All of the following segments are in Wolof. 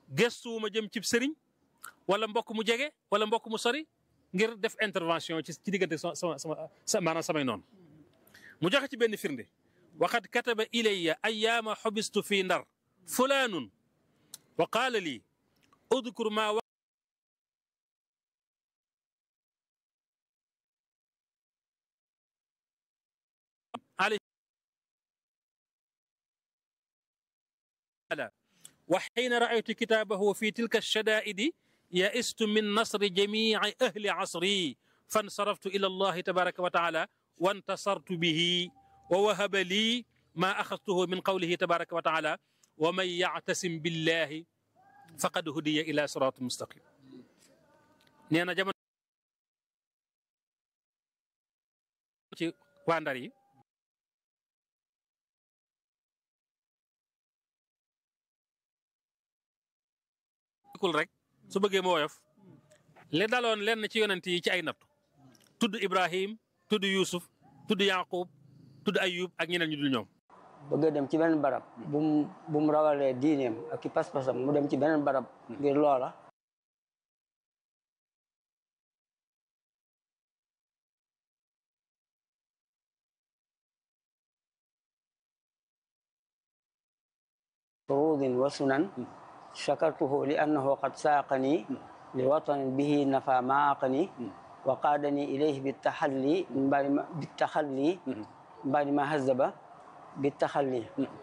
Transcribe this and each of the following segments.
gëstuwuma jëm cib sëriñ wala mbokk mu jege wala mbokk mu sori ngir def intervention ci ci diggante sama sama sama maanaam samay noonu mu joxe ci benn firnde waxad kataba ilayya ayaama xobistu fii ndar fulaanun wa qaala lii udkur maa وحين رأيت كتابه في تلك الشدائد يئست من نصر جميع أهل عصري فانصرفت إلى الله تبارك وتعالى وانتصرت به ووهب لي ما أخذته من قوله تبارك وتعالى ومن يعتصم بالله فقد هدي إلى صراط مستقيم نينا جمن ci waa Ndar yi kul rek su bëggee mu woyof li daloon lenn ci yonent yi ci ay nattu tudd Ibrahim tudd Yuusuf tudd Yaqub tudd Ayub ak ñeneen ñu dul ñoom. bëgg a dem ci beneen barab. bu mu bu mu rawalee diineem ak i pas-pasam mu dem ci beneen barab. ngir loola. فروض وسنن شكرته لأنه قد ساقني لوطن به نفى ما عقني وقادني إليه بالتحلي من بعد ما بالتخلي من بعد ما هذب بالتخلي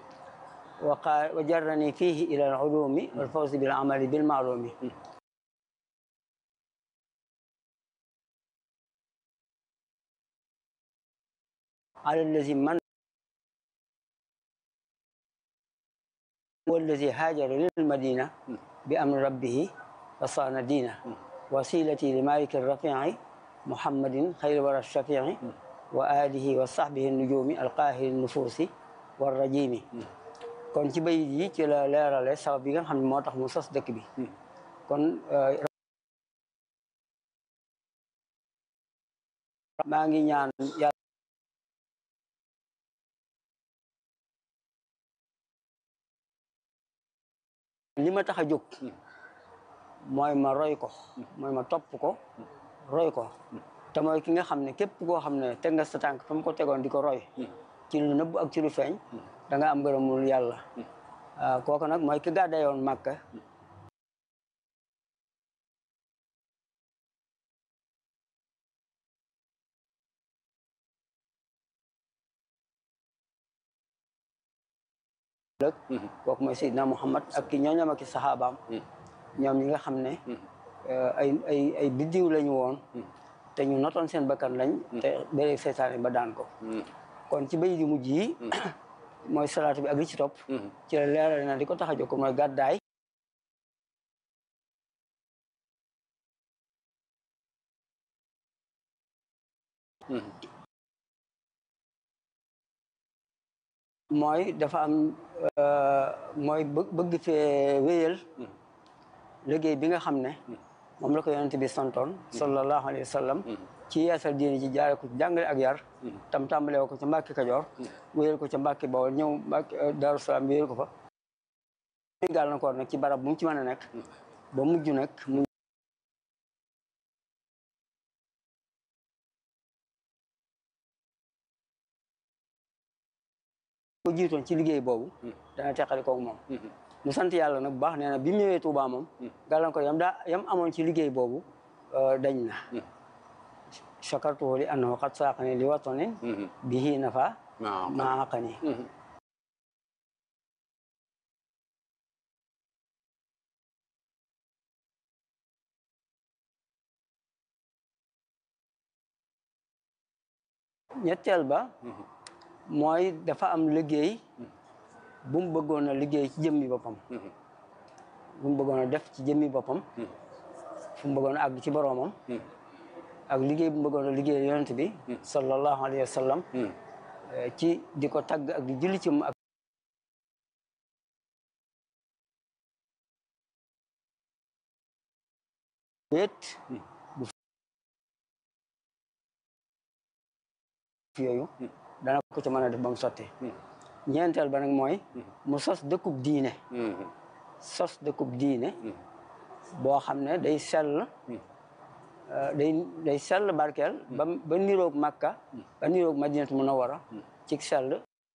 وجرني فيه إلى العلوم والفوز بالعمل بالمعلوم على الذي من والذي هاجر للمدينة بأمر ربه فصان دينه وسيلتي لمالك الرفيع محمد خير ورى الشفيع وآله وصحبه النجوم القاهر النفوس والرجيم kon ci bayit yi ci la leerale sabab bi nga xam ne moo tax mu sos dëkk bi kon maa ngi ñaan yàlla li ma tax a jóg mooy ma roy ko mooy ma topp ko roy ko te mooy ki nga xam ne képp koo xam ne teg nga sa tànk fa mu ko tegoon di ko roy ci lu nëbb ak ci lu feeñ da nga am ngërëmul yàlla kooku nag mooy ki gàddayoon Màkka lëg kooku mooy Seydina Muhammad ak ki ñooñam ak ki saxaabaam ñoom ñi nga xam ne ay ay ay biddiw lañu woon te ñu notoon seen bakkan lañ te béree seytaane ba daan ko kon ci bay di mujj yi mooy salaatu bi ak li ci topp ci la leeral na di ko tax a jóg mooy gàddaay mooy dafa am mooy bëgg fee wéyal liggéey bi nga xam ne moom la ko yonent bi santoon sallallahu alayhi wa sallam ci yeesal diine ji jaare ko ci jàngale ak yar tam tàmbale ko ca Mbàkke Kajoor wéyal ko ca Mbàkke Bawol ñëw Mbàkke Daaru Salaam wéyal ko fa gàllankoor nag ci barab bu mu ci mën a nekk ba mujj nag mu ko jiitoon ci liggéey boobu dana teqali koog moom mu sant yàlla nag bu baax nee na bi mu ñëwee Tuubaa moom gàllankoor yam daa yam amoon ci liggéey boobu dañ na chakartuhu li annahu qad saaqani li watanin bihi nafa ma aqani ñetteel ba mooy dafa am liggéey bu mu bëggoon a liggéey ci jëmmi boppam bu mu bëggoon a def ci jëmmi boppam fu mu bëggoon a àgg ci boroomam ak liggéey bu mu bëggoon a liggéey yonent bi sallallahu alayhi wa sallam ci di ko tagg ak di julli ci mu ak wéet bu yooyu dana ko ci mën a def ba mu sotti ñeenteel ba nag mooy mu sos dëkkub diine sos dëkkub diine boo xam ne day sell day day sell barkeel ba ba niroog Makka ba niroog Madinatu Munawwara ci sell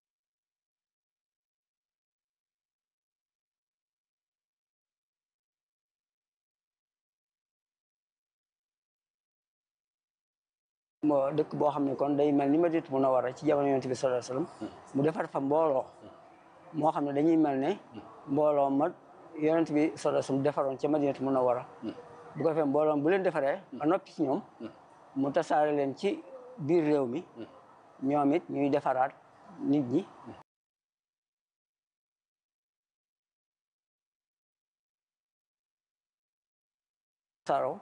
moo dëkk boo xam ne kon day mel ni Madinatu Munawwara ci jamono Yonent bi sallallahu alayhi wasallam mu defar fa mbooloo moo xam ne dañuy mel ne mbooloo ma Yonent bi sallallahu alayhi wasallam defaroon ca Madinatu Munawwara bu ko defee mbooloo bu leen defaree ba noppi ci ñoom mu tasaare leen ci biir réew mi ñoom it ñuy defaraat nit ñi tasaaroo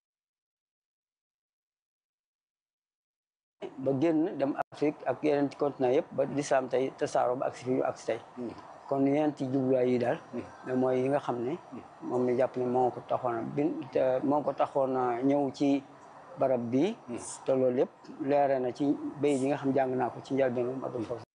ba génn dem Afrique ak yeneen ci continent yëpp ba lislaam tey tasaaroo ba agsi fi ñu agsi tey kon yeneen ci jubluwaay yi daal mais mooy yi nga xam ne moom la jàpp ne moo ko taxoon a bin moo ko taxoon a ñëw ci barab bi te loolu yëpp leere na ci bay yi nga xam jàng naa ko ci njëlbéenu Matlabul Fawzayni